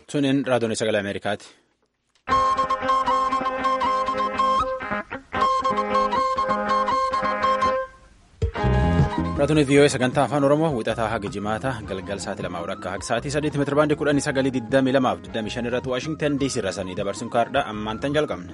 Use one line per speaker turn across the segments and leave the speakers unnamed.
Tuniin raadiyoon sagalee Ameerikaati. Raadiyoon VOA sagantaa afaan Oromoo wixataa haga jimaata galgal sa'aatii lamaa akka haga sa'aatii sadiitti meetira baandii kudhanii sagalii digdamii lamaaf digdamii shan irratti Waashingtan DC irra sanii dabarsuun kaardhaa ammaan tan jalqabne.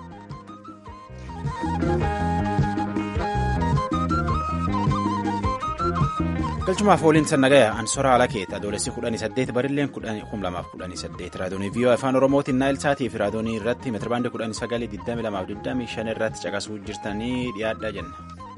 galchumaaf ooliin sannagaya ansoraa ala keetta adoolessi kudhanii saddeet barilleen kum lamaaf kudhanii saddeet raadoonii VOA afaan oromootiin naayil saatii fi raadoonii irratti meetirabaandii kudhanii sagalii digdamii lamaaf digdamii shan irratti caqasuu jirtanii dhiyaadhaa jenna.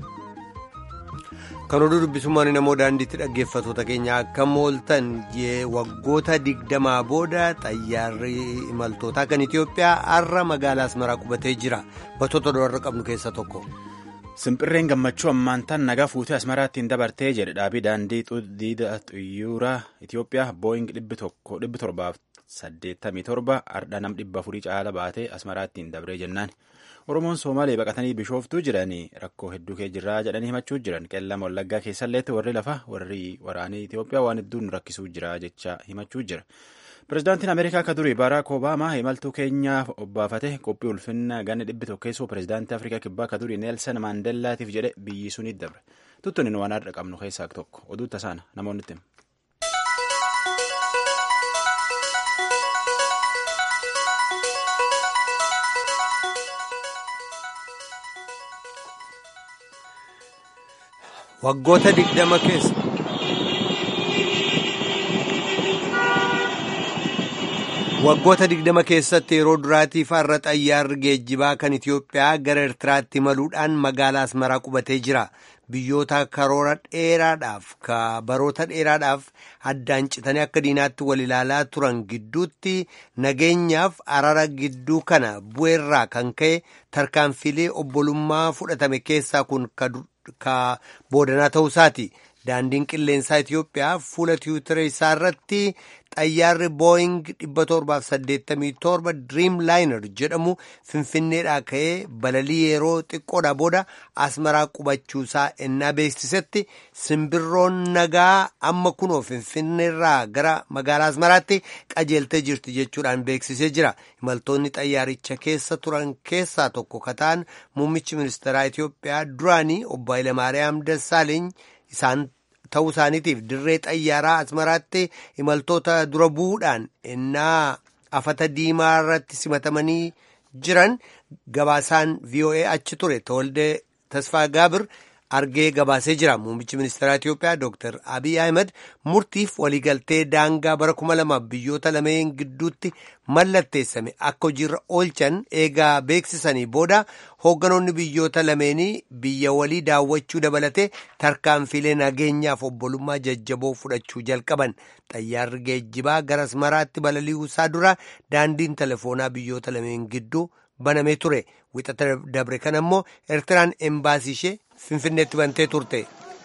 kan oduu dubbisummaan namoo daandiitti dhaggeeffatoota keenya akka mooltan waggoota digdamaa booda xayyaarri imaltootaa kan itiyoophiyaa har'a magaalaa asmaraa qubatee jira battoota dolarra qabnu keessa tokko.
Simpirreen gammachuu ammaantaan nagaa fuutee asmaraattiin dabartee jedhe dhaabii daandii diida xiyyaara Itiyoophiyaa booying dhibbi torbaaf saddeettamii torba ardha nam dhibba afurii caala baatee asmaraattiin dabree jennaan. Oromoon Somaalee baqatanii bishooftuu jiranii rakkoo hedduu kee jirraa jedhanii himachuu jiran qellama wallaggaa keessalleetti warri lafa warri waraanii Itiyoophiyaa waan hedduun rakkisuu jira jecha himachuu jira. Pireezidaantiin Ameerikaa akka durii Baaraak Obaamaa imaltuu keenyaaf obbaafate qophii ulfinna ganna dhibbi tokkeessoo pireezidaantii Afrikaa kibbaa akka durii Neelsan Maandellaatiif jedhe biyyi sunitti dabre. Tuttunin waan har'a qabnu keessaa tokko oduu tasaana namoonni itti
Waggoota digdama keessa. Waggoota digdama keessatti yeroo duraatiif har'a xayyaarri geejjibaa kan Itiyoophiyaa gara Eertiraatti imaluudhaan magaalaa Asmaraa qubatee jira. Biyyoota karoora dheeraadhaaf ka baroota dheeraadhaaf addaan citanii akka diinaatti wal ilaalaa turan gidduutti nageenyaaf arara gidduu kana bu'eerraa kan ka'e tarkaanfilee obbolummaa fudhatame keessaa kun ka boodanaa ta'uusaati. Daandiin qilleensaa Itiyoophiyaa fuula tiwutira isaa irratti xayyaarri booying 787 Dream Liner jedhamu finfinneedhaa ka'ee balalii yeroo xiqqoodhaa booda asmaraa qubachuusaa ennaa beeksisetti simbirroon nagaa amma kunoo finfinneerraa gara magaalaa asmaraatti qajeeltee jirti jechuudhaan beeksisee jira. Imaltoonni xayyaaricha keessa turan keessaa tokko kataan muummichi ministeeraa Itiyoophiyaa duraanii obbo Hayilamaariyaam Dassaaleeny isaan ta'uu isaaniitiif dirree xayyaaraa asmaraatti imaltoota dura bu'uudhaan ennaa afata diimaa irratti simatamanii jiran gabaasaan VOA achi ture Tewolde Tasfaa Gaabir argee gabaasee jira. Muummichi ministeeraa Itiyoophiyaa Dr. Abiy Ahmed murtiif waliigaltee daangaa bara kuma lamaaf biyyoota lameen gidduutti mallatteessame akka hojiirra oolchan eegaa beeksisanii booda hoogganoonni biyyoota lameenii biyya walii daawwachuu dabalatee tarkaanfilee nageenyaaf obbolummaa jajjaboo fudhachuu jalqaban. Xayyaarri geejjibaa gara asmaraatti balali'uu isaa dura daandiin telefoonaa biyyoota lameen gidduu banamee ture. Wixata dabre kan ammoo Eertiraan embaasii ishee Finfinneetti bantee turte.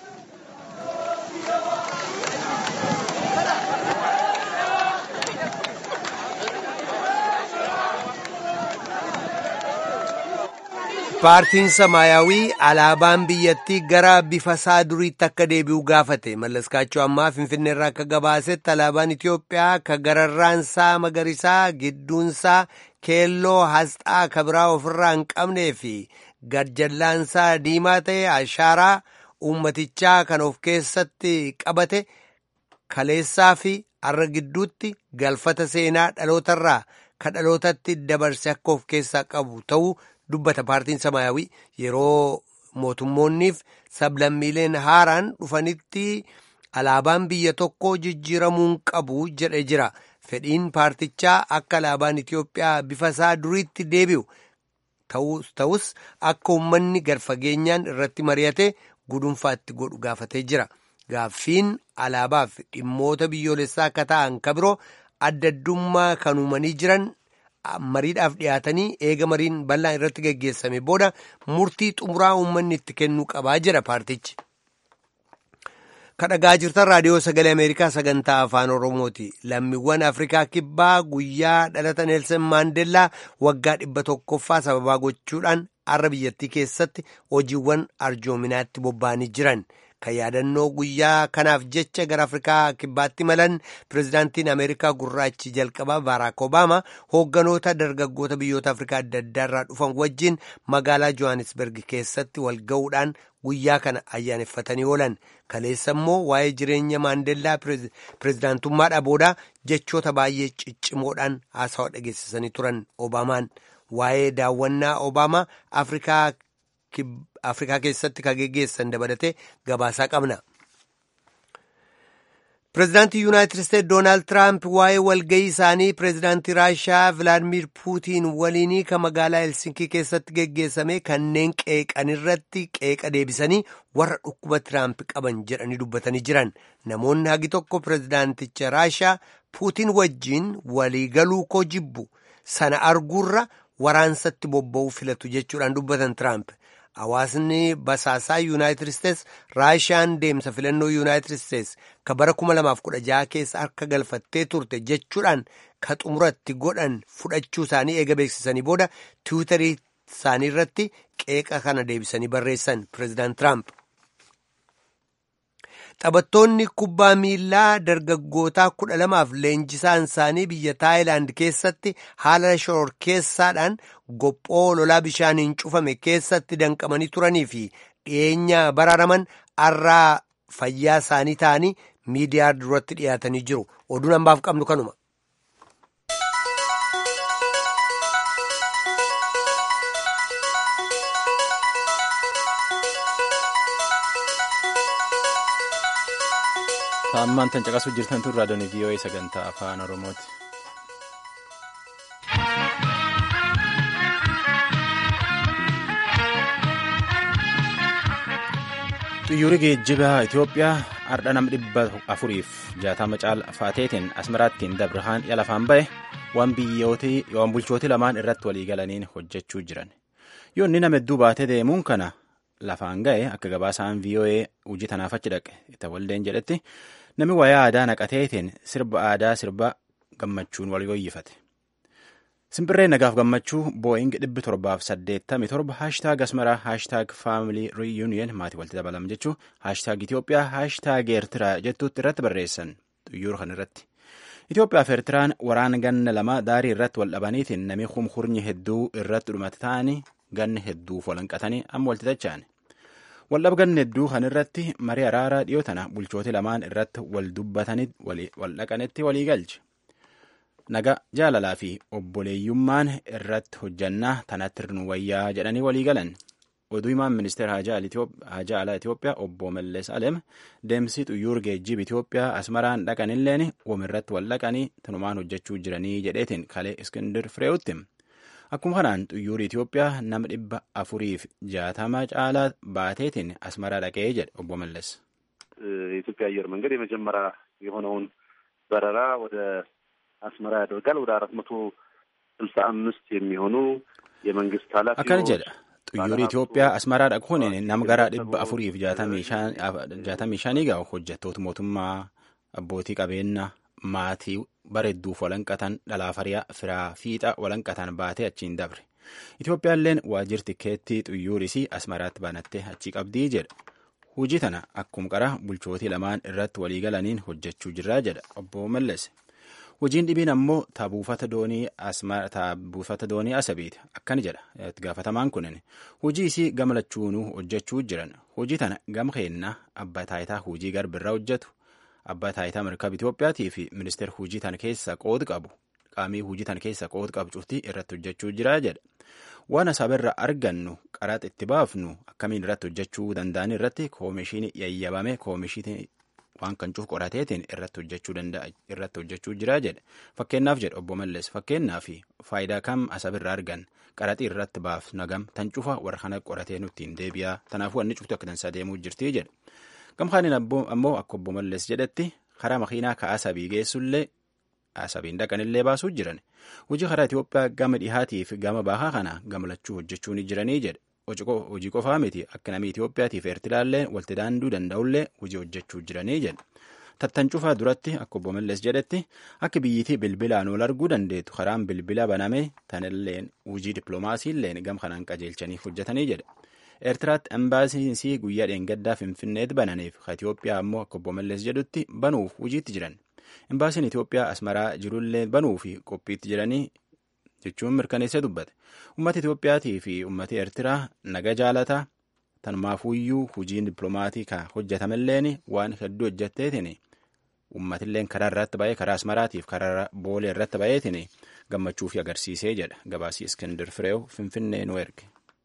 Paartiin Samaayyaawii alaabaan biyyattii gara bifa isaa duriitti akka deebi'u gaafate. Mallaskaachoo ammaa Finfinneerraa akka gabaasetti alaabaan Itiyoophiyaa ka gararraansaa magariisaa gidduunsaa keelloo asxaa kabiraa ofirraa hin qabnee fi gadjallaansaa diimaa ta'e ashaaraa uummatichaa kan of keessatti qabate kaleessaa fi har'a gidduutti galfata seenaa dhalootarraa ka dhalootatti dabarse akka of keessaa qabu ta'uu dubbata paartiin samaayawii yeroo mootummoonniif sablammiileen haaraan dhufanitti alaabaan biyya tokko jijjiiramuun qabu jedhe jira fedhiin paartichaa akka alaabaan Itiyoophiyaa bifa isaa duriitti deebi'u ta'us akka uummanni gadfageenyaan irratti mari'ate gudunfaatti godhu gaafatee jira gaaffiin alaabaaf dhimmoota biyyoolessaa akka ta'an ka biroo adda addummaa kan uumanii jiran. mariidhaaf dhiyaatanii eega mariin bal'aan irratti geggeessame booda murtii xumuraa uummanni itti kennuu qabaa jira paartichi. kadhagaa jirtan raadiyoo sagalee ameerikaa sagantaa afaan oromooti lammiiwwan afrikaa kibbaa guyyaa dhalata neelsan maandeellaa waggaa dhibba tokkoffaa sababaa gochuudhaan har'a biyyattii keessatti hojiiwwan arjoominaatti bobba'anii jiran. Kan yaadannoo guyyaa kanaaf jecha gara Afrikaa kibbaatti malan pirezidaantiin Ameerikaa gurraachi jalqabaa Baaraak Obaamaa hoogganoota dargaggoota biyyoota Afrikaa adda addaa irraa dhufan wajjin magaalaa Johannesburg keessatti wal ga'uudhaan guyyaa kana ayyaaneffatanii oolan. Kaleessa immoo waa'ee jireenya Maandeellaa pirezidaantummaadhaa booda jechoota baay'ee ciccimoodhaan haasawaa dhageessisanii turan Obaamaan. Waa'ee daawwannaa Obaamaa Afrikaa Afrikaa keessatti kan geggeessan dabalatee gabaasaa qabna. Pireezidaantii Yuunaayitid Isteetsi Doonaald Tiraamp waa'ee walga'ii isaanii pireezidaantii Raashiyaa Vilaadimir Puutiin waliinii kan magaalaa Helsinkii keessatti geggeessame kanneen qeeqan irratti qeeqa deebisanii warra dhukkuba Tiraamp qaban jedhanii dubbatanii jiran. Namoonni hagi tokko pireezidaanticha Raashiyaa Puutiin wajjiin waliigaluu koo jibbu sana arguurra waraansatti bobba'uu filatu jechuudhaan dubbatan Tiraamp. Hawaasni basaasaa Yuunaayitid Isteetsi Raashiyaan deemsa filannoo Yuunaayitid Isteetsi kan bara 2016 keessa harka galfattee turte jechuudhaan ka xumuratti godhan fudhachuu isaanii eega beeksisanii booda tiwiitarii isaanii irratti qeeqa kana deebisanii barreessan pireezidaant Tiraamp. Taphattoonni kubbaa miilaa dargaggootaa kudha lamaaf leenjisaan isaanii biyya Taayilaand keessatti haala shororkeessaadhaan gophoo lolaa bishaaniin cufame keessatti danqamanii turanii fi dhiyeenya baraaraman har'aa fayyaa isaanii ta'anii miidiyaa duratti dhiyaatanii jiru. Oduun hambaaf qabnu kanuma.
Taammaan tan caqasuu jirtan tun raadiyoon VOA sagantaa afaan Oromooti. Xiyyoorri geejjibaa Itoophiyaa har'a nama dhibba afuriif jaatama caalfaateetiin asmaraattiin dabrahaan lafaan ba'e waan biyyootii bulchooti lamaan irratti waliigalaniin hojjechuu jiran. Yoo inni nama hedduu baatee deemuun kana lafaan ga'e akka gabaasaan VOA hojii tanaaf achi dhaqe itti waldeen jedhetti namni wayaa aadaa naqateetiin sirba aadaa sirba gammachuun wal yooyyifate. Simbirree nagaaf gammachuu booying dhibbi torbaaf saddeettamii torba haashtaag asmaraa haashtaag faamilii riiyuuniyen maatii walitti dabalam jechuu haashtaag Itoophiyaa haashtaag Eertiraa jettuutti irratti barreessan xiyyoora kan irratti. Itoophiyaa fi Eertiraan waraana ganna lama daarii irratti wal dhabaniitiin namni kumkurnyi hedduu irratti dhumate ta'anii ganna hedduuf walanqatanii amma walitti tacha'an. Waldhab ganna hedduu kan irratti marii araaraa dhiyoo tana bulchooti lamaan irratti wal dubbatanii wal dhaqanitti walii galche. Naga jaalalaa fi obboleeyyummaan irratti hojjannaa tanatti nu wayyaa jedhanii walii galan. Oduu himaan ministeera haajaa alaa Itoophiyaa obbo Mallees Alem deemsi xiyyoor geejjiba Itoophiyaa asmaraan dhaqanilleen irratti wal dhaqanii tanumaan hojjechuu jiranii jedheetiin kalee Iskindir Fireewutti. Akkuma kanaan xiyyoorri Itoophiyaa nama dhibba afuriif jaatama caalaa baateetiin asmaraa dhaqee jedhe obbo Mallees.
የኢትዮጵያ አየር መንገድ የመጀመሪያ የሆነውን በረራ ወደ አስመራ ያደርጋል። ወደ አራት መቶ ስልሳ አምስት የሚሆኑ የመንግስት ኃላፊዎች
akkana jedha xiyyoorri Itoophiyaa asmaraa dhaquun nama gara dhibba afuriif jaatamii shanii gahu hojjettoota mootummaa abbootii qabeenyaa maatii bareedduuf walanqatan dhalaa firaa fiixa walanqatan baatee achiin dabre. Itoophiyaalleen waajjirri tikeettii xiyyoorisii asmaraatti banattee achi qabdii jedha. Hujii tana akkuma qara bulchootii lamaan irratti waliigalaniin hojjechuu jirraa jedha obbo Mallees. Hojiin dhibiin ammoo taabuufata doonii asabiiti. Akkana jedha itti gaafatamaan kunin. Hojii isii gama lachuunuu hojjechuu jiran. Hojii tana gama keennaa abbaa taayitaa hojii garbirraa hojjetu. Abbaa taayitaa mirkaba Itoophiyaatii fi ministeera hojii tana keessa qooda qabu. Qaamii hojii tana keessa qooda qabu cuftii irratti hojjechuu jira jedha. Waan asaabirra argannu qaraxa itti baafnu akkamiin irratti hojjechuu danda'an irratti koomishinii yayyabame koomishinii waan kan cuuf qorateetiin irratti hojjechuu danda'a irratti hojjechuu jira jedhe fakkeenyaaf jedhe obbo Mallees fakkeenyaaf faayidaa kam asabirra argan qaraxii irratti baaf nagam tan cufa warra kana qoratee nutti hin deebi'a tanaafuu wanni cuftu akka tansaa deemuu jirti jedhe gamkaaniin ammoo akka obbo Mallees jedhetti karaa makiinaa ka asabii geessullee asabiin dhaqanillee baasuu jiran hojii karaa Itoophiyaa gama dhihaatii fi gama bahaa kana gamalachuu hojjechuu ni jiranii jedhe hojii qofaa miti akka namni Itoophiyaatiif Eertiraallee walitti daanduu danda'ullee hojii hojjechuu jiranii jedhe. Tattancufaa duratti akka obbo Mallas jedhetti akka biyyittii bilbilaan ol arguu dandeettu karaan bilbila baname tanilleen hojii dippiloomaasiilleen gam kanaan qajeelchaniif hojjetanii jedhe. Eertiraatti embaasiinsii guyyaa dheengaddaa Finfinneetti bananiif ka Itoophiyaa ammoo akka obbo Mallas jedhutti banuuf hojiitti jiran. Embaasiin Itoophiyaa asmaraa jirullee banuu fi qophiitti jiranii jechuun mirkaneessee dubbate. Uummata Itoophiyaatii fi uummata Eertiraa naga jaalataa tanumaafuyyuu hojiin dippiloomaatii ka hojjetamelleen waan hedduu hojjetteetiin uummatilleen karaa irratti ba'ee karaa asmaraatiif karaa boolee irratti ba'eetiin gammachuu fi agarsiisee jedha gabaasii Iskindir Fireew Finfinnee nu erge.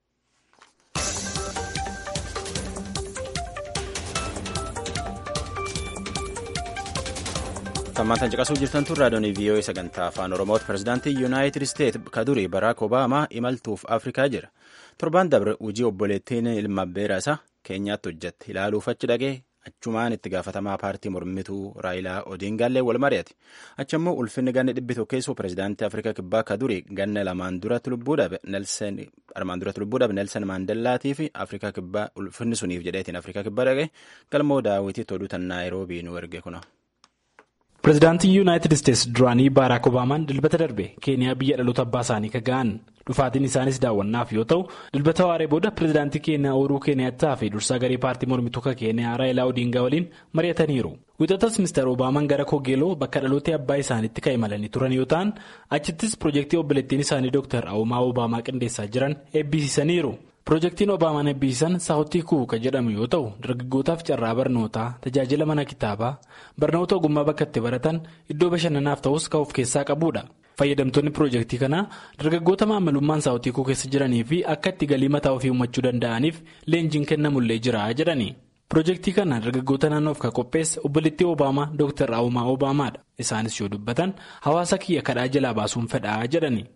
Tammaantan caqasuu jirtan tun raadiyoon VOA sagantaa afaan Oromooti. Pireezidaantii Yuunaayitid Isteet ka durii Baraak Obaamaa imaltuuf Afrikaa jira. Torbaan dabre hojii obboleettiin ilma abbeera isaa keenyaatti hojjette. Ilaaluuf achi dhaqee achumaan itti gaafatamaa paartii mormituu Raayilaa Odiingaallee wal mari'ate. Achi immoo ulfinni ganna dhibbi tokkeessoo pireezidaantii Afrikaa kibbaa ka durii ganna lamaan duratti lubbuu dhabe armaan duratti lubbuu dhabe Nelson Maandellaatii fi Afrikaa kibbaa ulfinni suniif jedheetiin Afrikaa kibbaa dhaqee galmoo daawwitiitti oduu tan Naayiroobii nu erge kuna.
Pireezidaantii Yuunaayitid Isteetsi duraanii Baaraak Obaamaan dilbata darbe Keeniyaa biyya dhaloota abbaa isaanii ka ga'an dhufaatiin isaanis daawwannaaf yoo ta'u dilbata waaree booda pireezidaantii Keeniyaa Uhuruu Keeniyaattaa fi dursaa garee paartii mormituu ka Keeniyaa Raayilaa Odiingaa waliin mari'ataniiru. Wixatas Mr. Obaamaan gara Kogeeloo bakka dhaloota abbaa isaaniitti kan imalanii turan yoo ta'an achittis piroojeektii obboleettiin isaanii Dr. Awumaa Obaamaa qindeessaa jiran eebbisiisaniiru. Piroojeektiin Obaamaan eebbisan saawutii kuuka jedhamu yoo ta'u dargaggootaaf carraa barnootaa tajaajila mana kitaabaa barnoota ogummaa bakka itti baratan iddoo bashannanaaf ta'us kan of keessaa qabudha. Fayyadamtoonni piroojeektii kanaa dargaggoota maamilummaan saawutii kuu keessa jiranii fi akka itti galii mataa ofii uumachuu danda'aniif leenjiin kennamullee jira jedhani. Piroojeektii kana dargaggoota naannoof kan qopheesse obboleettii Obaamaa Dr. Awumaa Obaamaadha. Isaanis yoo dubbatan hawaasa kiyya kadhaa jalaa baasuun fedhaa jedhani.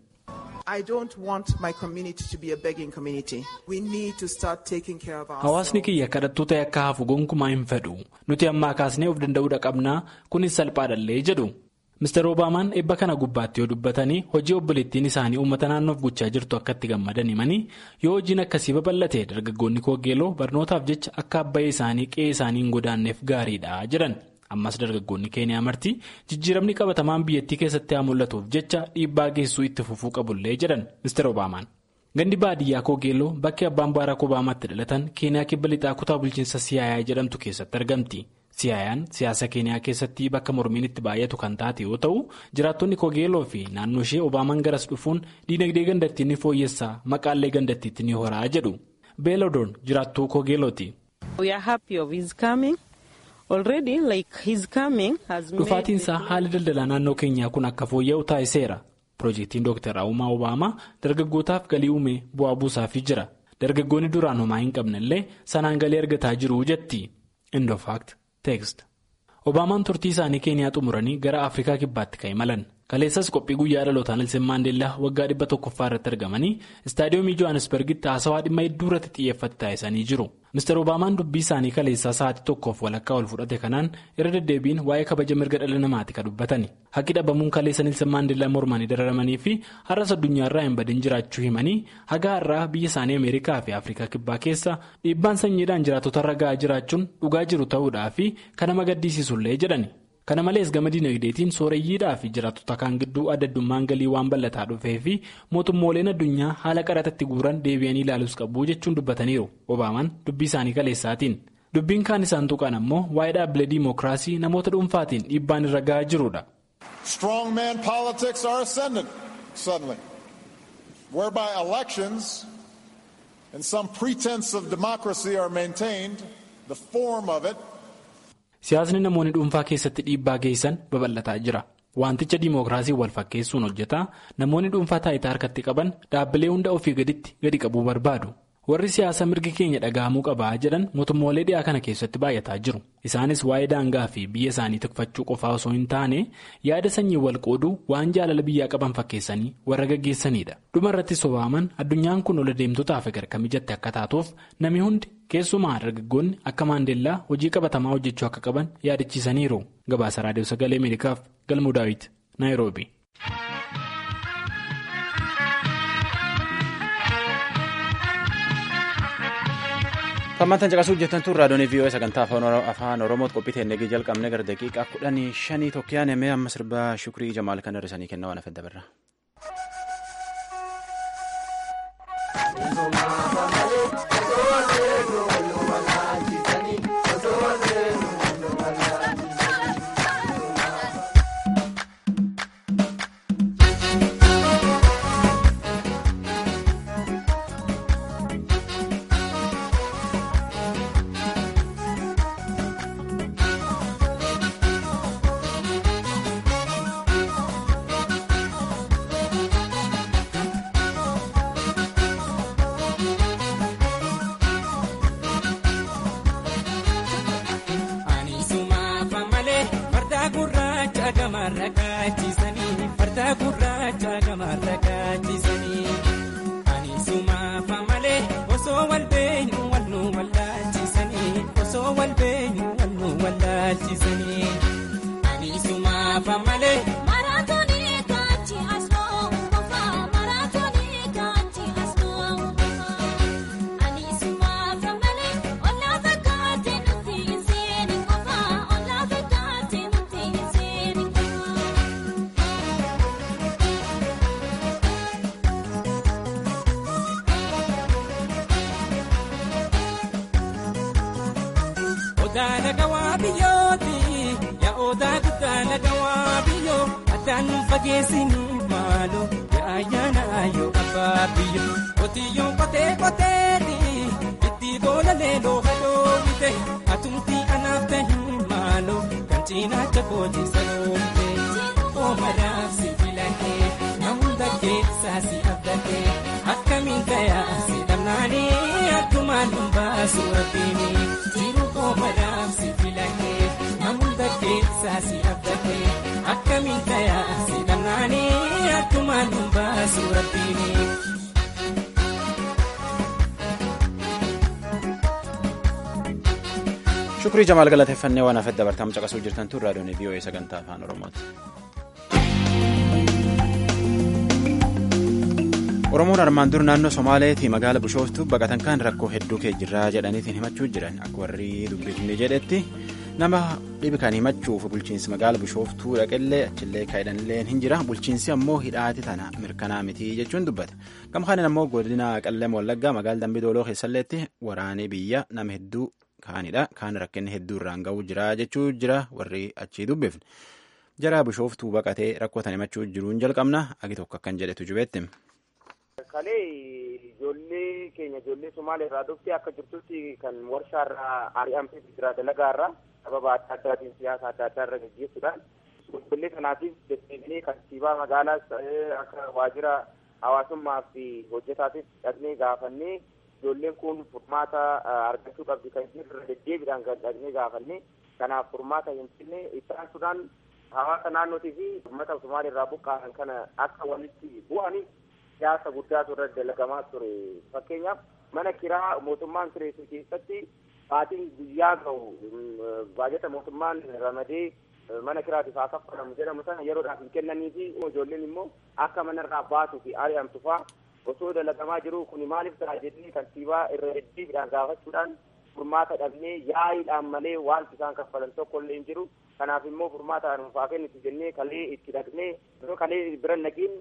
Hawaasni kiyya kadhattuu ta'e akka hafu gonkumaa hin fedhu. Nuti ammaa kaasnee of danda'uudha qabnaa kunis salphaadhallee jedhu. Mr. Obaamaan eebba kana gubbaatti yoo dubbatanii hojii obboleettiin isaanii uummata naannoof gochaa jirtu akka itti gammadan himanii yoo hojiin akkasii babal'ate dargaggoonni koogeeloo barnootaaf jecha akka abbayee isaanii qe'ee isaanii hin godaanneef gaariidha jedhan. ammas dargaggoonni keeniyaa marti jijjiiramni qabatamaan biyyattii keessatti haa mul'atuuf jecha dhiibbaa geessuu itti fufuu qabullee jedhan Mr. Obaamaan. Gandi baadiyyaa Koogeelloo bakki abbaan Baaraak Obaamaatti dhalatan keeniyaa kibba lixaa kutaa bulchiinsa Siyaayaa jedhamtu keessatti argamti. Siyaayaan siyaasa keeniyaa keessatti bakka mormiin itti baay'atu kan taate yoo ta'u jiraattonni Koogeelloo fi naannoo ishee Obaamaan garas dhufuun diinagdee gandattii ni fooyyessaa maqaallee gandattiitti ni horaa jedhu. Beelodoon jiraattuu Koogeellooti. Dhufaatinsaa haala daldalaa naannoo keenyaa kun akka fooyya'u taasiseera. Piroojeektiin Dr. Awumaa Obaamaa dargaggootaaf galii uumee bu'aa buusaafii jira. Dargaggoonni duraan homaa hin qabnellee sanaan galii argataa jiru jetti. Indofaakt teekst. Obaamaan turtii isaanii keeniyaa xumuranii gara Afrikaa kibbaatti kan imalan. Kaleessas qophii guyyaa dhalootaa Nelson Maandeellaa waggaa dhibba tokkoffaa irratti argamanii istaadiyoomii Johannesburgitti haasawaa dhimma hedduu irratti xiyyeeffate taasisanii jiru. Mr. Obaamaan dubbii isaanii kaleessaa sa'aatii tokkoof walakkaa ol fudhate kanaan irra deddeebiin waa'ee kabaja mirga dhala namaati kan dubbatani. Haqqi dhabamuun kaleessa Nelson Maandeellaa mormanii dararamanii fi har'as addunyaarraa hin badin jiraachuu himanii haga har'aa biyya isaanii Ameerikaa fi Afrikaa kibbaa keessa dhiibbaan sanyiidhaan jiraatotarra ga'aa jiraachuun dhugaa jiru ta'uudhaa fi kan nama gaddisiisullee jedhani. Kana malees gama dinagdeetiin sooreyyiidhaa fi jiraattota kaan gidduu adda addummaan galii waan bal'ataa dhufee fi mootummooleen addunyaa haala qaraxatti guuran deebi'anii ilaaluus qabu jechuun dubbataniiru. Obaamaan dubbii isaanii kaleessaatiin. Dubbiin kaan isaan tuqan ammoo waa'ee dhaabbilee diimokiraasii namoota dhuunfaatiin dhiibbaan irra ga'aa jirudha.
Strongman politics are ascendant suddenly, whereby elections and some pretense of democracy are maintained, the form of it.
Siyaasni namoonni dhuunfaa keessatti dhiibbaa geessan babal'ataa jira. Wanticha diimokiraasii wal fakkeessuun hojjetaa namoonni dhuunfaa taayitaa harkatti qaban dhaabbilee hunda ofii gaditti gadi qabuu barbaadu. Warri siyaasa mirgi keenya dhaga'amuu qabaa jedhan mootummoolee dhiyaa kana keessatti baay'ataa jiru. Isaanis waa'ee daangaa fi biyya isaanii tikfachuu qofaa osoo hin taane yaada sanyii wal qooduu waan jaalala biyyaa qaban fakkeessanii warra gaggeessanidha. Dhuma irrattis Obaamaan addunyaan kun ol adeemtotaaf gargar mijatte akka taatuuf namni hundi keessumaa dargaggoonni akka maandeellaa hojii qabatamaa hojjechuu akka qaban yaadachiisaniiru. Gabaasa Raadiyoo Sagalee Ameerikaaf Galmuu Daawit Naayiroobi.
Hammantan caqasuu hojjetan tun raadiyoon VOA sagantaa afaan Oromooti qophii teennee jalqabne gara daqiiqaa kudhanii shanii tokkiyaan himee amma sirbaa shukrii jamaal kan hir'isanii kennaa waan afedda birra.
Odaala gawaa biyyooti yaa odaa guddaala gawaa biyyoo addaan fageessanii maaloo yaa ayyaana ayyoo abbaa biyyo qotiyyoon qotee qoteeti itti boola leeloo hadoowwite atumtii anaaf tahi maaloo kan cinaacha kooti saloomte oomaraaf si filannee namunda keessaa si abdatee akkamiin tayaa si dhabnaanii akkumaan dhumbaasu rabbiini jiru oomaraaf si filannee namunda keessaa si abdatee akkamiin tayaa si dhabnaanii akkumaan dhumbaasu rabbiini.
shukrii jamaal galateeffannee waan hafedda bartaam caqasuu jirtan tun raadiyoon VOA sagantaa afaan oromooti. oromoon armaan dur naannoo somaaleetii magaala bishooftuu baqatan kan rakkoo hedduu kee jirraa jedhaniitiin himachuu jiran akka warri dubbifne jedhetti nama dhibi kan himachuuf bulchiinsi magaala bishooftuu dhaqellee achillee kaa'edhanillee hin jira bulchiinsi ammoo hidhaati tana mirkanaa mitii jechuun dubbata gama kanin ammoo godina qalleem wallaggaa magaala dambii dooloo keessalleetti waraanee biyya nama hedduu kaanidha kaan rakkinni hedduu irraan ga'uu jira jechuu jira warri achii dubbifne jara bishooftuu baqatee rakkoo tan himachuu jiruun jalqabna agi tokko akkan jedhetu jubeetti.
kalee ijoollee keenya ijoollee Somaalee irraa dhuftee akka jirtutti kan warshaa irraa ari'amtee jira dalagaa irraa sababa adda addaatiin siyaasa adda addaa irra gaggeessuudhaan ijoollee kanaatiif deddeebinee kantiibaa magaalaas akka waajjira hawaasummaa fi hojjetaatiif dhaqnee gaafannee ijoolleen kun furmaata argachuu qabdi kan jirre deddeebiidhaan kan dhaqnee gaafannee kanaaf furmaata hin finne ittaansuudhaan hawaasa naannootii fi uummata Somaalee irraa buqqa'an kana akka walitti bu'anii siyaasa guddaatu irra dalagamaa ture fakkeenyaaf mana kiraa mootummaan kireessu keessatti baatiin guyyaa ga'u baajata mootummaan ramadee mana kiraatiif haa kaffalamu jedhamu sana yeroodhaaf hin kennanii fi ijoolleen immoo akka manarraa baatuu fi ari'amtu faa osoo dalagamaa jiru kun maaliif ta'a jedhanii kantiibaa irra deddeebiidhaan gaafachuudhaan furmaata dhabnee yaa'iidhaan malee wanti isaan kaffalan tokko illee hin jiru kanaaf immoo furmaata nuufaa kennitu jennee kalee itti dhaqnee kalee bira naqiin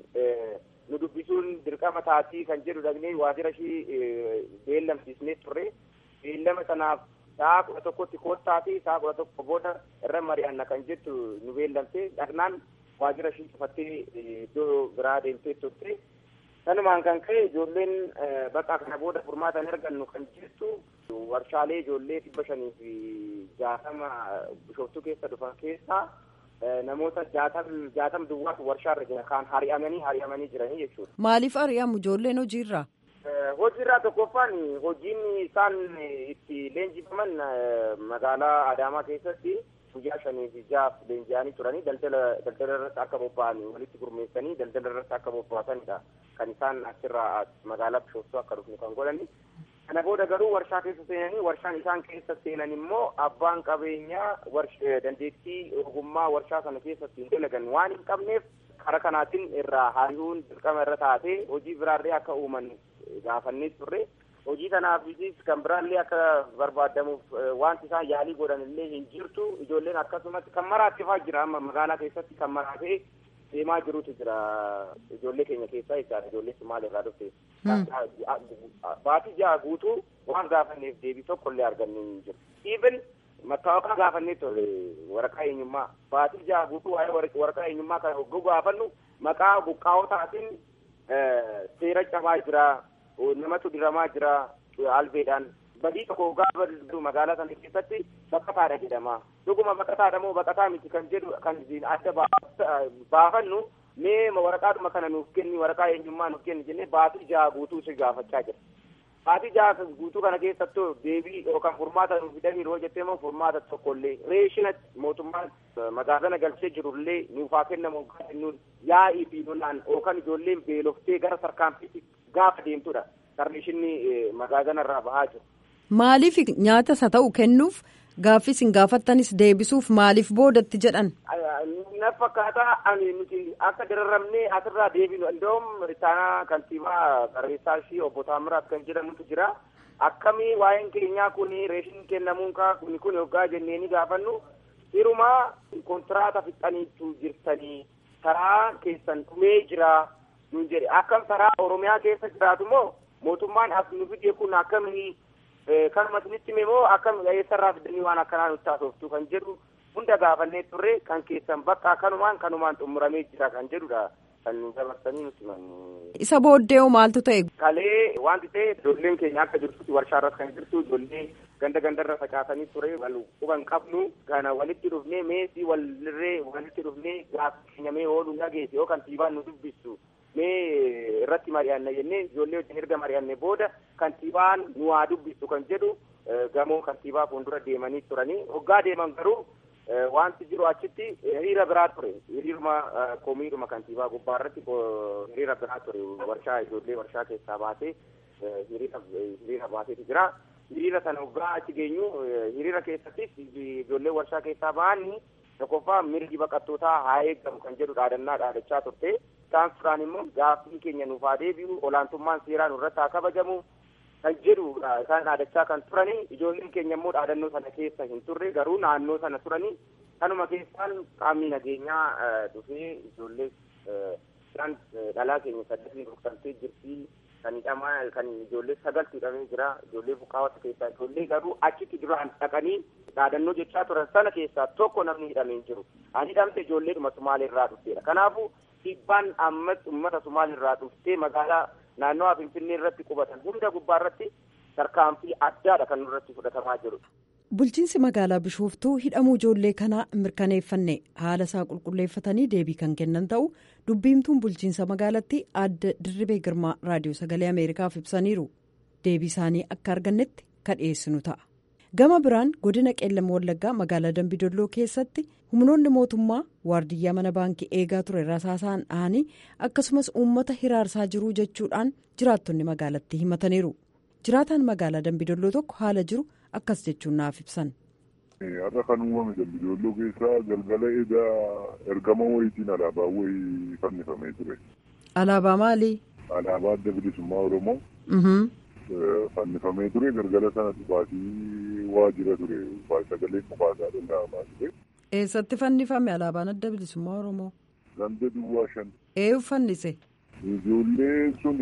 nu dubbisuun dirqama taatii kan jedhu dhaqnee waajjira ishii beellamsiisnee turre beellama sanaaf sa'a kudha tokkotti koottaa fi sa'a kudha tokko booda irra mari'anna kan jettu nu beellamte dhaqnaan waajjira ishii cufattee iddoo biraa deemtee turte sanumaan kan ka'e ijoolleen bakka kana booda furmaata hin argannu kan jettu warshaalee ijoollee dhibba shanii fi jaatama bishooftuu keessa dhufan keessaa namoota jaatam jaatam duwwaatu warshaarra jira kaan hari'amanii hari'amanii jiranii jechuudha.
Maaliif hari'amu ijoolleen hojiirraa?
Hojiirraa tokkoffaan hojiin isaan itti leenjifaman magaalaa Adaamaa keessatti guyyaa shanii fi jaaf leenji'anii turanii daldala daldala irratti akka bobba'an walitti gurmeessanii daldala irratti akka bobba'atanidha kan isaan achirraa magaalaa bishooftuu akka dhufnu kan godhani. kana booda garuu warshaa keessa seenanii warshaan isaan keessa seenan immoo abbaan qabeenyaa dandeettii ogummaa warshaa sana keessatti hin dalagan waan hin qabneef kara kanaatiin irraa hari'uun dirqama irra taatee hojii biraarree akka uuman gaafannee turre hojii kanaafis kan biraallee akka barbaadamuuf wanti isaan yaalii godhan illee hin jirtu ijoolleen akkasumatti kan maraattifaa jira amma magaalaa keessatti kan maraatee deemaa jirutu jira ijoollee keenya keessaa jechaadha ijoollee Sumaalee irraa dhufte. Baatii ja'a guutuu waan gaafanneef deebii tokko illee arganne hin jiru. Even mattaawaqaa gaafannee ture waraqaa eenyummaa baatii ja'a guutuu waa'ee waraqaa eenyummaa kan hogguu gaafannu maqaa buqqaa'otaatiin seera cabaa jira namatu diramaa jira albeedhaan badii tokko gaafa magaalaa sana keessatti baqataadha jedhama dhuguma baqataadha moo baqataa miti kan jedhu kan adda baafannu mee waraqaadhuma kana nuuf kenni waraqaa eenyummaa nuuf kenni jennee baatii jaha guutuu si gaafachaa jira baatii jaha guutuu kana keessattuu deebii yookaan furmaata nuuf fidanii yoo jettee moo furmaata tokkollee reeshina mootummaan magaazana galchee jirullee nuuf haa kennamu kennuun yaa'ii fi lolaan yookaan ijoolleen beeloftee gara sarkaanfiitti gaafa deemtudha sarreeshinni magaazana irraa bahaa jiru.
Maaliif nyaata isa ta'u kennuuf gaaffis hin gaafattanis deebisuuf maaliif boodatti jedhan?
Na fakkaataa ani nuti akka dararamnee asirraa deebinu iddoo ittaanaa kantiibaa barreessaa ishii obbo Taamiraat kan jedhamutu jira. Akkamii waa'een keenyaa kun reeshin kennamuun kun kun yoggaa jennee ni gaafannu hirumaa kontiraata fixaniitu jirtanii karaa keessan dhumee jira nuun jedhe akkam karaa Oromiyaa keessa jiraatu moo mootummaan as nu fide kun akkamii kanuma isinitti hime moo akkam eessarraa fidanii waan akkanaa nutti haasoftu kan jedhu hunda gaafannee turre kan keessan bakka kanumaan kanumaan xumuramee jira kan jedhudha kan nu dabarsanii nutti himan.
Isa booddee maaltu ta'e?
Kalee wanti ta'e ijoolleen keenya akka jirtutti warshaa irratti kan jirtu ijoollee ganda gandarra facaasanii ture wal quban qabnu kana walitti dhufnee meesii walirree walitti dhufnee gaafa keenya mee ooluu dhageesse yoo kantiibaan nu dubbistu mee irratti mari'anna jennee ijoollee wajjin erga mari'anne booda kantiibaan nu haa dubbistu kan jedhu gamoo kantiibaa fuuldura deemanii turanii hoggaa deeman garuu wanti jiru achitti hiriira biraa ture hiriiruma komiidhuma kantiibaa gubbaa irratti hiriira biraa ture warshaa ijoollee warshaa keessaa baatee hiriira hiriira baateetu jira hiriira sana hoggaa achi geenyu hiriira keessattis ijoollee warshaa keessaa ba'anii tokkoffaa mirgi baqattootaa haa eegamu kan jedhu dhaadannaa dhaadachaa turte isaan fudhaan immoo gaaffii keenya nuuf haa deebi'u olaantummaan seeraa nurratti haa kabajamu kan jedhu isaan dhaadachaa kan turanii ijoolleen keenya immoo dhaadannoo sana keessa hin turre garuu naannoo sana turanii kanuma keessaan qaamni nageenyaa dhufee ijoollee isaan dhalaa keenya saddeetiin rukutamtee jirti kan hidhamaa kan ijoollee sagaltu hidhamee jira ijoollee buqqaawwata keessaa ijoollee garuu achitti duraan dhaqanii dhaadannoo jechaa turan sana keessaa tokko namni hidhamee hin jiru ani hidhamte ijoolleedhuma sumaalee irraa dhufteedha kanaafuu dhiibbaan ammas uummata sumaalee irraa dhuftee magaalaa naannoo finfinnee irratti qubatan hunda gubbaa irratti tarkaanfii addaadha kan nurratti fudhatamaa jiru.
Bulchiinsi magaalaa Bishooftuu hidhamuu ijoollee kanaa mirkaneeffanne haala isaa qulqulleeffatanii deebii kan kennan ta'u dubbiimtuun bulchiinsa magaalatti adda dirribee girmaa raadiyoo sagalee Ameerikaaf ibsaniiru. Deebii isaanii akka argannetti kan dhiyeessinu ta'a. Gama biraan godina qeellama wallaggaa magaalaa Dambidolloo keessatti humnoonni mootummaa waardiyyaa mana baankii eegaa ture rasaasaan dhahanii akkasumas uummata hiraarsaa jiruu jechuudhaan jiraattonni magaalattii himataniiru. Jiraataan magaalaa Dambidolloo tokko haala jiru akkas jechuun naaf ibsan.
Har'a kan uumame Dambidolloo keessaa galgala edaa ergama wayiitiin alaabaa wayii fannifamee ture.
Alaabaa maalii?
Alaabaa adda bilisummaa Oromoo. Fannifamee ture galgala sana dhufaatii waajjira ture sagalee dhufaasaa danda'amaa ture.
Eessatti fannifame alaabaan adda bilisummaa Oromoo?
Ganda duwwaa shan.
Eenyu fannise?
Ijoollee sun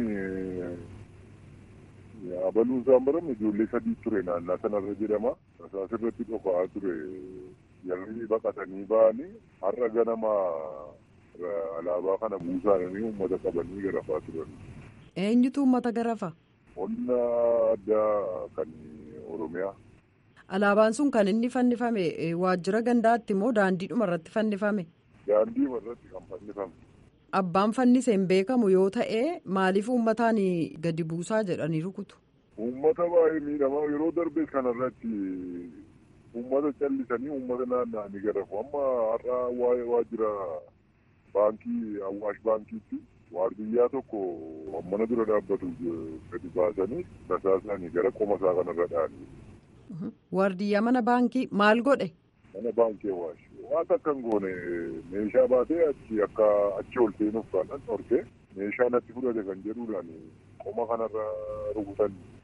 abaluun isaan barame ijoollee sadii ture naannaa sanarra jedhama. Rasaas irratti dhofaa ture yarri baqatanii ba'anii har'a ganama alaabaa kana buusaanii uummata qabanii garafaa turan.
Eenyutu uummata garafa?
Qonna addaa kan Oromiyaa.
Alaabaan sun kan inni fannifame waajjira gandaatti moo daandiidhuma irratti fannifame?
Daandiidhuma irratti kan fannifame.
Abbaan fannise hin beekamu yoo ta'e maaliif uummataan gadi buusaa jedhanii rukutu?
Uummata baay'ee miidhamaa yeroo darbe kanarratti uummata callisanii uummata naanna'anii garafu amma har'a waa'ee waajjira baankii Awwaash baankiitti waardiyyaa tokko mana dura dhaabbatu gadi baasanii rasaasanii gara qoma isaa kanarra dha'anii.
Waardiyyaa mana baankii maal godhe?
Mana baankii Awwaash. waan akka hin goone meeshaa baatee achi akka achi ol seenuuf kan dhorke meeshaa natti fudhate kan jedhuudhaan qoma kanarra rukutan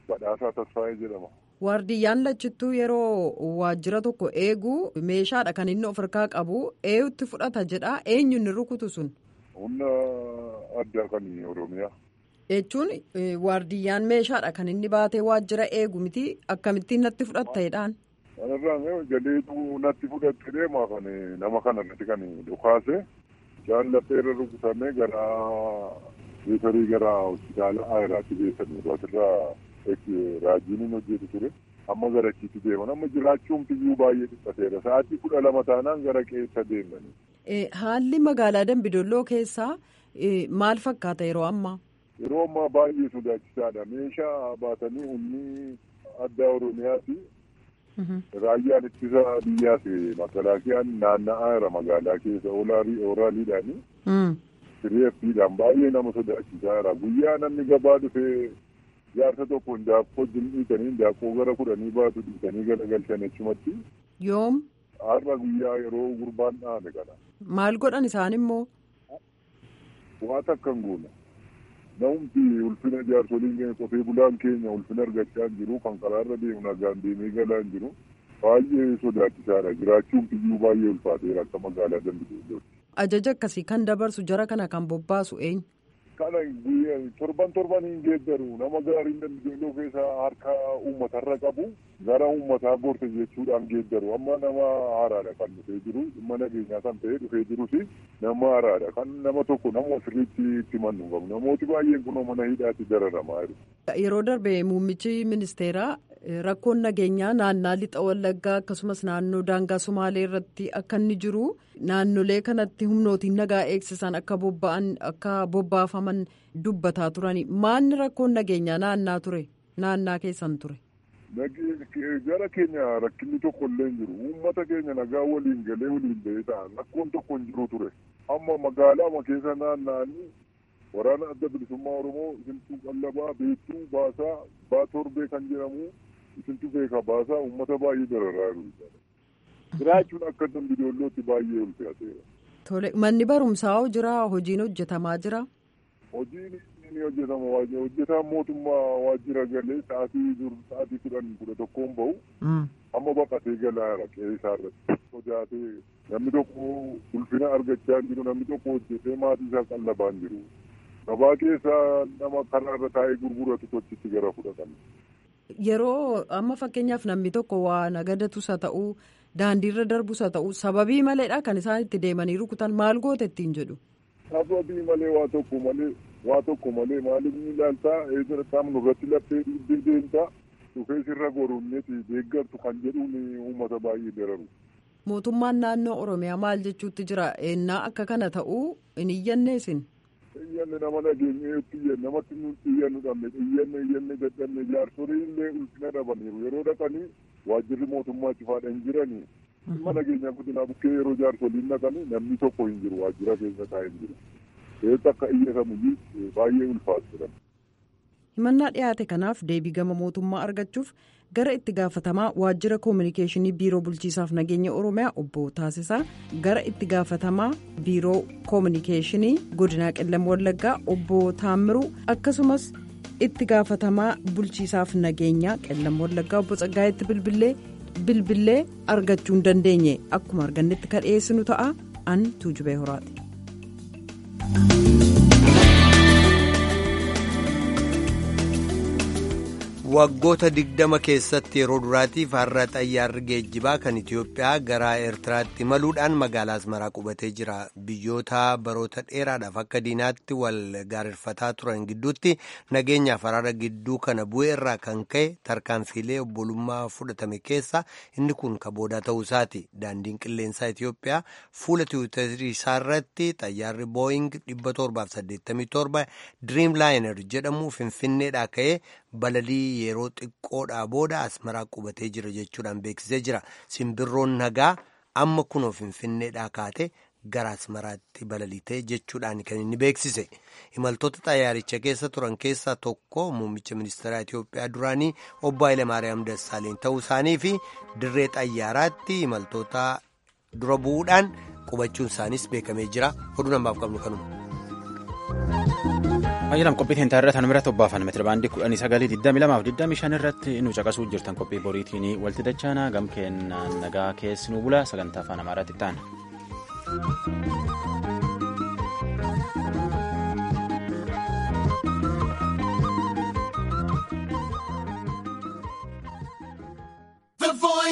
Badhaasaa Tasfaayee jedhama.
Waardiyyaan lachittuu yeroo waajjira tokko eegu meeshaadha kan inni of harkaa qabu eenyutti fudhata jedha eenyu inni rukutu sun.
Humna addaa kan Oromiyaa.
Jechuun waardiyyaan meeshaadha kan inni baatee waajjira eegu miti akkamittiin natti fudhatta'edhaan.
Kanarraan galeetu natti fudhatte deemaa kan nama kanarratti kan dhukaase jaallattee irra rukutamee gara riifarii gara hospitaala Ayiraatti geessanii asirraa raajiiniin hojjetu ture. Amma gara achiitti deeman amma jiraachuun biyyuu baay'ee dhiphateera sa'aatii kudha lama taanaan gara qeessa deemani.
Haalli magaalaa Dambidolloo keessaa maal fakkaata yeroo ammaa?
Yeroo ammaa baay'ee sodaachisaadha. Meeshaa baatanii humni addaa Oromiyaati. Raayyaan ittisa biyyaas makalaakiyaan naanna'aa jira magaalaa keessa ooraaliidhaani. Siriyeeffiidhaan baay'ee nama sodaachisaa jira. Guyyaa namni gabaa dhufee jaarsa tokko daakkoo wajjin dhiitanii daakkoo gara kudhanii baatu dhiitanii galagalchan achumatti.
Yoom?
Har'a guyyaa yeroo gurbaan dhaame kana.
Maal godhan isaan immoo?
Waa takka hin goone. Namumti ulfina jaarsoliin keenya qotee bulaan keenya ulfina argachaa hin jiru kan karaarra deemu nagaan deemee galaa hin jiru. Baay'ee sodaachisaadha. Jiraachuun biyyuu baay'ee ulfaateera akka magaalaa Dambidollootti.
Ajaja akkasii kan dabarsu jara kana kan bobbaasu eenyu?
Kana torban torban hin geeddaru nama gaariin Dambidolloo keessa harka uummatarra qabu gara uummataa gorte jechuudhaan geeddaru amma nama haaraadha kan dhufee jiru dhimma nageenyaa kan ta'e dhufee jirus nama haaraadha kan nama tokko nama sirriitti itti mannu qabu namooti baay'een kunoo mana hidhaatti dararamaa jiru.
Yeroo darbe muummichi ministeeraa rakkoon nageenyaa naannaa lixa wallaggaa akkasumas naannoo daangaa sumaalee irratti akka inni jiru naannolee kanatti humnootiin nagaa eegsisan akka bobba'an akka bobbaafaman dubbataa turani maanni rakkoon nageenyaa naannaa ture naannaa keessan ture.
gara keenya rakkinni tokko illee hin jiru uummata keenya nagaa waliin galee waliin ba'ee ta'a rakkoon tokko hin jiru ture amma magaalaa keessa naanna'anii waraana adda bilisummaa oromoo isintuu qallabaa beektuu baasaa baa torbee kan jedhamu isintu beeka baasaa uummata baay'ee dararaa jiru. jiraachuun akka dambidoollootti baay'ee ulfaateera.
Tole manni barumsaa jira hojiin hojjetamaa jira.
Hojiin ni hojjetama hojjetaan mootummaa waajjira galee sa'aatii dur sa'aatii kudhan kudha tokkoon bahu. Amma baqatee galaa jira qe'ee isaarratti. Sodaatee namni tokko ulfina argachaa hin jiru namni tokko hojjetee maatii isaa qallabaa hin jiru. Gabaa keessa nama karaarra taa'ee gurguratu tochitti gara fudhatan.
Yeroo amma fakkeenyaaf namni tokko waa nagadatus haa ta'uu daandiirra darbus haa ta'uu sababii maleedha kan isaan itti deemanii rukutan maal goote ittiin jedhu.
Sababii malee waa tokko malee waa tokko malee maaliif ni ilaaltaa eessa qaamnu irratti laphee dhiibbee deemtaa dhufee sirra goruunneeti deeggartu kan jedhuun uummata baay'ee dararu.
Mootummaan naannoo Oromiyaa maal jechuutti jira ennaa akka kana ta'uu hin iyyanne isin.
Iyyanne nama nageenya iyyanne namatti nuti iyyannu dhabne iyyanne iyyanne dadhabne jaarsolii illee ulfina dhabaniiru yeroo dhaqanii waajjirri mootummaa cifaadha hin jiranii. Dhimma nageenyaa guddinaa bukkee yeroo jaarsoliin dhaqanii namni tokko hin jiru waajjira keessa taa'ee hin jiru. Eessa akka iyyatamu baay'ee ulfaatu
himannaa dhiyaate kanaaf deebii gama mootummaa argachuuf gara itti gaafatamaa waajjira koominikeeshinii biiroo bulchiisaaf nageenya oromiyaa obbo taasisaa gara itti gaafatamaa biiroo koominikeeshinii godinaa qellam wallaggaa obbo taammiruu akkasumas itti gaafatamaa bulchiisaaf nageenyaa qellam wallaggaa obbo Tsaggaayetti bilbilee bilbilee argachuu hin dandeenye akkuma argannetti kan dhiyeessinu ta'a an tuujubee horaati.
waggoota digdama keessatti yeroo duraatiif har'a xayyaarri geejjibaa kan itiyoophiyaa gara eertiraatti imaluudhaan magaalaa asmaraa qubatee jira biyyoota baroota dheeraadhaaf akka diinaatti wal gaarreeffataa turan gidduutti nageenyaaf araara gidduu kana bu'ee irraa kan ka'e tarkaanfiilee obbolummaa fudhatame keessa inni kun ka boodaa ta'uu isaati daandiin qilleensaa itiyoophiyaa fuula tiwiitarii isaarratti xayyaarri booying 787 diriim laayinar jedhamu finfinneedhaa ka'ee balalii yeroo xiqqoodhaa booda asmaraa qubatee jira jechuudhaan beeksisee jira simbirroon nagaa amma kunoo finfinneedhaa kaate gara asmaraatti balaliitee jechuudhaan kan inni beeksise imaltoota xayyaaricha keessa turan keessaa tokko muummicha ministeeraa itiyoophiyaa duraanii obbo Hayilemaariyaam Dassaaleen ta'uu isaanii fi dirree xayyaaraatti imaltoota dura bu'uudhaan qubachuun isaaniis beekamee jira oduu namaaf qabnu kanuma.
Ayyaanam qophii teenya irratti hanumira tobbaafan meetira baandii kudhanii sagalii digdamii lamaaf digdamii shan irratti nu caqasuu jirtan qophii boriitiin walti dachaana gam kennaan nagaa keessi nu bula sagantaa afaan amaaraatti ta'an.